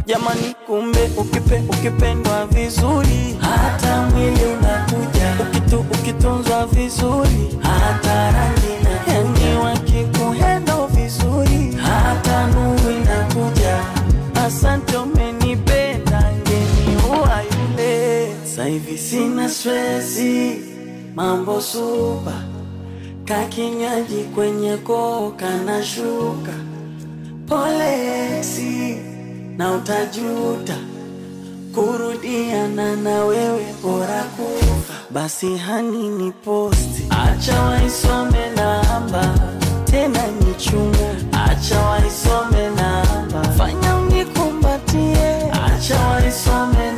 jamani, kumbe ukipe, ukipendwa vizuri hata mwili unakuja, ukitu, ukitunzwa vizuri hata rangi na yani, wakikuhendo vizuri hata nuru inakuja. Asante, umenipenda ngeni uwa yule, saivi sina stresi, mambo supa kakinywaji kwenye koka na shuka polesi na utajuta kurudiana na wewe bora kufa basi hani ni posti acha waisome namba tena ni chunga acha waisome namba fanya unikumbatie acha waisome